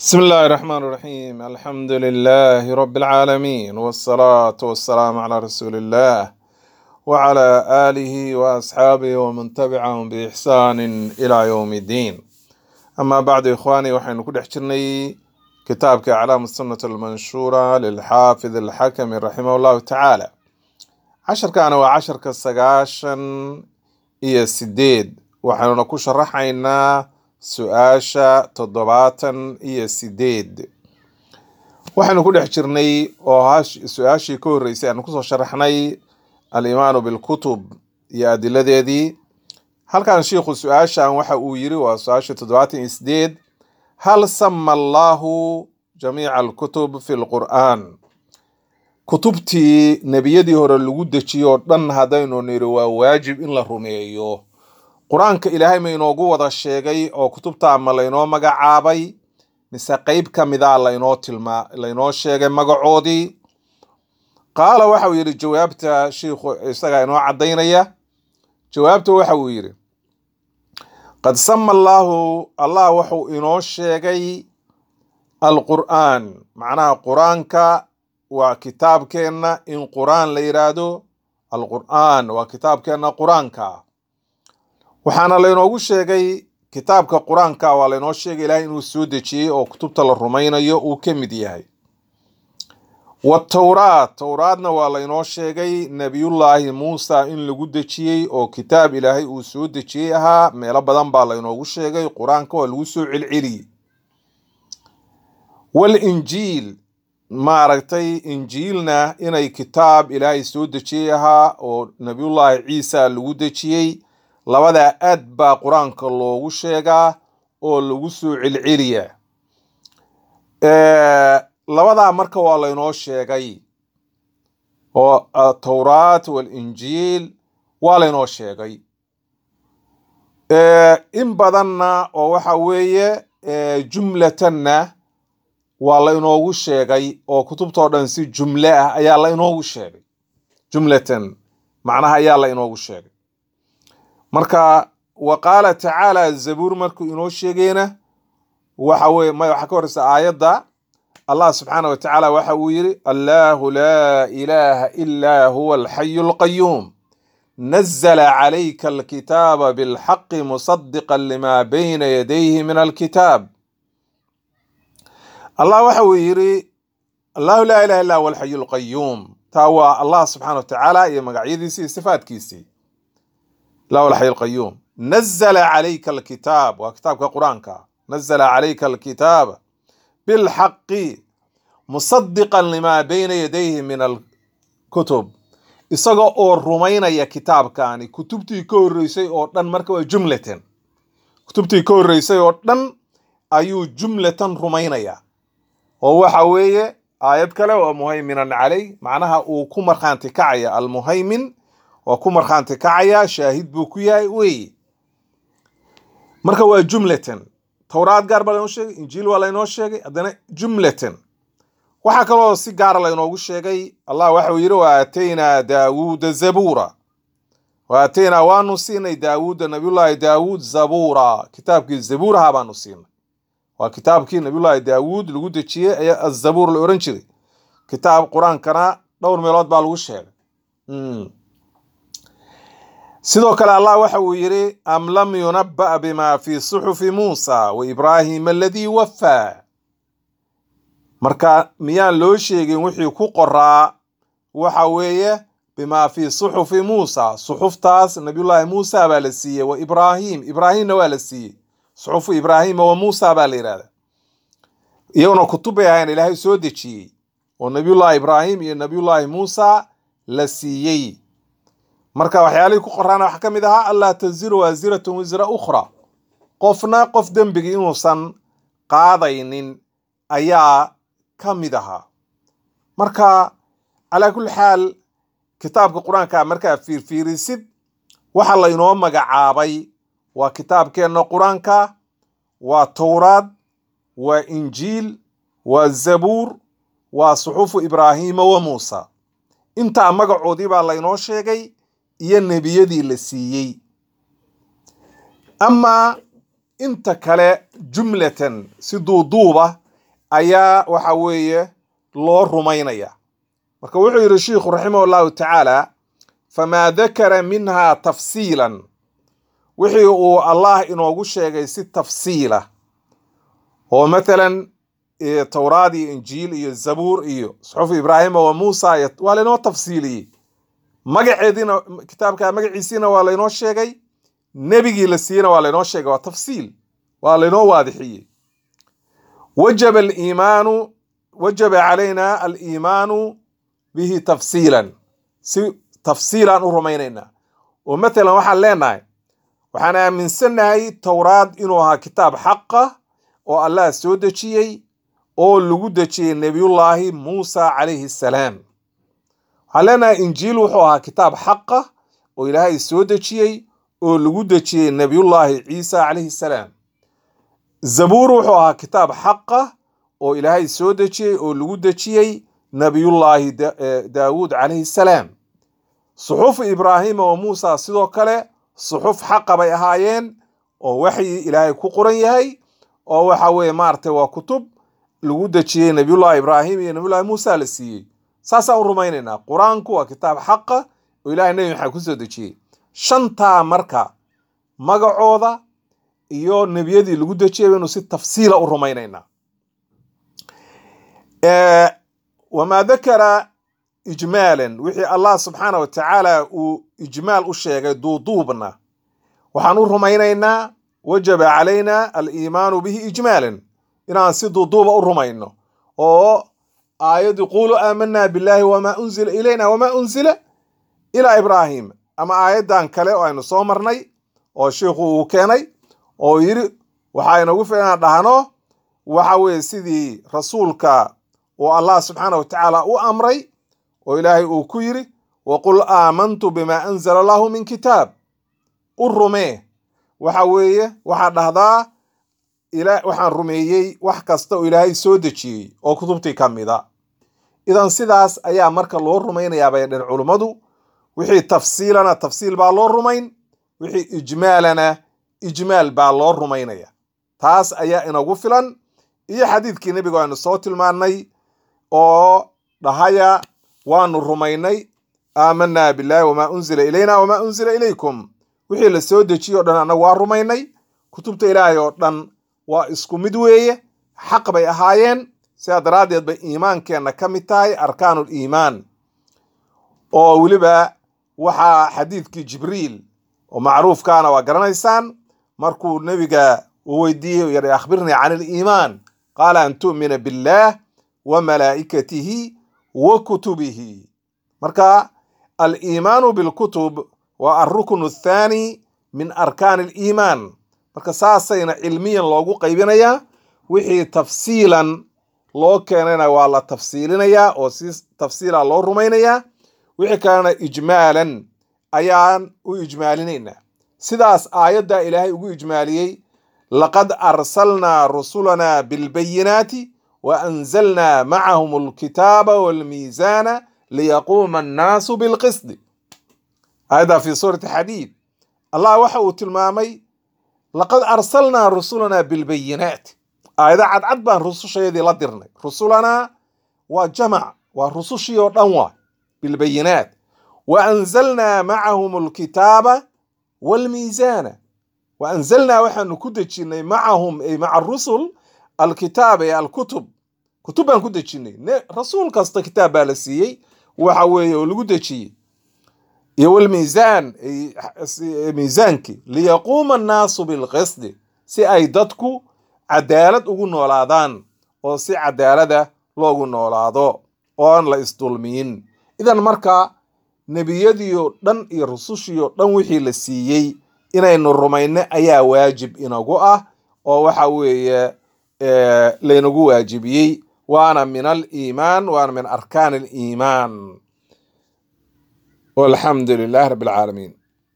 بسم الله الرحمن الرحيم الحمد لله رب العالمين والصلاة والسلام على رسول الله وعلى آله وأصحابه ومن تبعهم بإحسان إلى يوم الدين أما بعد إخواني وحين كل حجرني كتابك أعلام السنة المنشورة للحافظ الحكم رحمه الله تعالى عشر كان وعشر كالسقاشن إيا السديد وحين نكون شرحينا su-aasha toddobaatan iyo sideed waxaynu ku dhex jirnay oo hash- su-aashii ka horreysay aanu kusoo sharaxnay alimaanu bilkutub iyo adiladeedii halkan shiikhu su-aashan waxa uu yiri waa su-aasha toddobaatan iyo sideed hal sama allahu jamiica alkutub fi lqur'aan kutubtii nebiyadii hore lagu dejiyo oo dhan haddaynu niri waa waajib in la rumeeyo qur-aanka ilaahay ma inoogu wada sheegay oo kutubta ma laynoo magacaabay mise qeyb ka mida laynoo tilmaa laynoo sheegay magacoodii qaala waxa uu yidhi jawaabta shiikhu isagaa inoo caddaynaya jawaabta waxa uu yidhi qad sama allaahu allah wuxuu inoo sheegay alqur'aan macnaha qur-aanka waa kitaabkeenna in qur-aan la yidhaahdo alqur'aan waa kitaabkeenna qur-aanka waxaana laynoogu sheegay kitaabka qur-aanka waa laynoo sheegay ilaahay inuu soo dejiyey oo kutubta la rumaynayo uu ka mid yahay watowraat towraadna waa laynoo sheegay nebiyullaahi muusa in lagu dejiyey oo kitaab ilaahay uu soo dejiyey ahaa meelo badan baa laynoogu sheegay qur-aanka waa lagu soo celceliyey walinjiil maaragtay injiilna inay kitaab ilaahay soo dejiyey ahaa oo nebiyullaahi ciisa lagu dejiyey labadaa aad baa qur-aanka loogu sheegaa oo lagu soo celceliyaa labadaa marka waa laynoo sheegay oo atowraat walinjiil waa laynoo sheegay in badanna oo waxa weeye jumlatanna waa laynoogu sheegay oo kutubtoo dhan si jumle ah ayaa la inoogu sheegay jumlatan macnaha ayaa la inoogu sheegay marka wa qaala tacaala zabuur markuu inoo sheegayna waxa weye maya waxaa ka horeysa aayadda allah subxaana wa tacaala waxa uu yidhi allahu laa ilaaha ilaa huwa alxayu alqayuum nazla calayka alkitaaba bilxaqi musadiqa lima bayna yadayhi min alkitaab allah waxa uu yidhi allahu laa ilaha illa huwa alxayu alqayuum taa waa allah subxaana wa tacaala iyo magacyadiisii iyo sifaatkiisii lahu alxay alqayuum nazla calayka alkitaab waa kitaabka qur-aanka nazla calayka alkitaaba bilxaqi musadiqan limaa bayna yadayhi min alkutub isaga oo rumaynaya kitaabkani kutubtii ka horreysay oo dhan marka waa jumlatan kutubtii ka horreysay oo dhan ayuu jumlatan rumaynaya oo waxa weeye aayad kale waa muhayminan caley macnaha uu ku markhaanti kacaya almuhaymin waa ku markhaanti kacaya shaahid buu ku yahay wey marka waa jumlatan towraad gaar baa laynoo sheegay injiil waa laynoo sheegay haddana jumlatan waxaa kaloo si gaara laynoogu sheegay allah waxau yidhi wa aataynaa daawuuda zabuura wa aataynaa waanu siinay daawuuda nabiyullaahi daawuud zabuura kitaabkii zabuuraha baanu siinay waa kitaabkii nabiyullaahi daawuud lagu dejiyey ayaa azabuur la oran jiray kitaab qur-aankana dhowr meelood baa lagu sheegay sidoo kale allah waxa uu yidhi am lam yunabba bima fi suxufi muusa wa ibraahima aladii waffaa marka miyaan loo sheegin wixii ku qoraa waxa weeye bima fi suxufi muusa suxuftaas nabiyullaahi muusa baa la siiyey wa ibraahim ibraahimna waa la siiyey suxufu ibraahima wa muusa baa la yidhahda iyaguna kutub bay ahayn ilaahay soo dejiyey oo nabiyullaahi ibraahim iyo nabiyullaahi muusa la siiyey marka waxyaalihii ku qoraana waxaa ka mid ahaa allaa taziru waasiratun wisra ukhra qofna qof dembigii inuusan qaadaynin ayaa ka mid ahaa marka calaa kulli xaal kitaabka qur-aanka markaa fiirfiirisid waxa la inoo magacaabay waa kitaabkeenna qur-aanka waa towraad waa injiil waa zabuur waa suxufu ibraahiima wa muusa intaa magacoodii baa laynoo sheegay iyo nebiyadii la siiyey amaa inta kale jumlatan si duuduuba ayaa waxa weeye loo rumaynaya marka wuxuu yidhi sheikhu raximah llahu tacaala famaa dakara minha tafsiilan wixii uu allah inoogu sheegay si tafsiila oo mathalan towraad iyo injiil iyo zabuur iyo suxufu ibraahima wa muusa waa laynoo tafsiiliyey magaceediina kitaabka magaciisiina waa laynoo sheegay nebigii la siiyena waa laynoo sheegay waa tafsiil waa laynoo waadixiyey wajaba aliimaanu wajaba calayna aliimaanu bihi tafsiilan si tafsiilaan u rumaynaynaa oo mathalan waxaan leenahay waxaan aaminsannahay towraad inuu ahaa kitaab xaqa oo allah soo dejiyey oo lagu dejiyey nebiyullaahi muusa calayhi salaam waxaan leenahay injiil wuxuu ahaa kitaab xaqa oo ilaahay soo dejiyey oo lagu dejiyey nebiyullaahi ciisa calayhi salaam zabuur wuxuu ahaa kitaab xaqa oo ilaahay soo dejiyey oo lagu dejiyey nebiyullaahi daawuud calayhi salaam suxufu ibraahima wa muusa sidoo kale suxuf xaqa bay ahaayeen oo waxyi ilaahay ku qoran yahay oo waxa weeye maaragtay waa kutub lagu dejiyey nebiyullahi ibraahim iyo nebiyullahi muusa la siiyey saasaan u rumaynaynaa qur-aanku waa kitaab xaqa oo ilahay nebi maxamed kusoo dejiyey shantaa marka magacooda iyo nebiyadii lagu dejiyay baynu si tafsiila u rumaynaynaa wamaa dakara ijmaalan wixii allah subxaana wa tacaala uu ijmaal u sheegay duuduubna waxaan u rumaynaynaa wajaba calayna aliimaanu bihi ijmaalan inaan si duuduuba u rumayno oo aayadii quluu aamanaa billahi wamaa unzila ilayna wamaa unzila ilaa ibraahim ama aayaddan kale oo aynu soo marnay oo sheikhu uu keenay oo yidhi waxaa inagu filan inaan dhahno waxa weeye sidii rasuulka uu allah subxaana wa tacaala u amray oo ilaahay uu ku yidhi waqul aamantu bimaa anzala allahu min kitaab u rumee waxa weeye waxaad dhahdaa waxaan rumeeyey wax kasta oo ilaahay soo dejiyey oo kutubtii ka mida idan sidaas ayaa marka loo rumaynayaa bay dhen culummadu wixii tafsiilana tafsiil baa loo rumayn wixii ijmaalana ijmaal baa loo rumaynaya taas ayaa inagu filan iyo xadiidkii nebigu aynu soo tilmaannay oo dhahaya waanu rumaynay aamanaa billahi wamaa unzila ilayna wamaa unzila ilaykum wixii la soo dejiye o dhan annagu waa rumaynay kutubta ilaahay oo dhan waa isku mid weeye xaq bay ahaayeen sidaa daraaddeed bay iimaankeenna ka mid tahay arkaanul iimaan oo weliba waxaa xadiidkii jibriil oo macruufkaana waa garanaysaan markuu nebiga uu weydiiyey yidhi akhbirnii can iliimaan qaala an tu'mina billaah wa malaa'ikatihi wa kutubihi marka aliimaanu bilkutub waa alruknu athaani min arkaani aliimaan marka saasayna cilmiyan loogu qaybinayaa wixii tafsiilan loo keenayna waa la tafsiilinayaa oo si tafsiila loo rumaynayaa wixii kalena ijmaalan ayaan u ijmaalinaynaa sidaas aayaddaa ilaahay ugu ijmaaliyey laqad arsalnaa rusulanaa bilbayinaati wa anzalnaa macahum alkitaaba walmiisaana liyaquuma annaasu bilqisdi aayaddaa fi suurati xadiid allah waxa uu tilmaamay laqad arsalnaa rusulanaa bilbayinaat aayada cadcad baan rususheedii la dirnay rusulanaa waa jamac waa rusushii oo dhan waa bilbayinaat wa anzalnaa macahum alkitaaba walmiisaana wa anzalnaa waxaanu ku dejinnay macahum ay maca rusul alkitaaba ee alkutub kutub baan ku dejinnay rasuul kasta kitaab baa la siiyey waxa weeye oo lagu dejiyey iyo walmiisaan miisaankii liyaquuma annaasu bilqisdi si ay dadku cadaalad ugu noolaadaan oo si cadaalada loogu noolaado oon la isdulmiyin idan marka nebiyadiioo dhan iyo rusushiioo dhan wixii la siiyey inaynu rumayno ayaa waajib inagu ah oo waxa weeye laynagu waajibiyey waana min aliimaan waana min arkaan aliimaan walxamdu lilahi rabbi alcaalamiin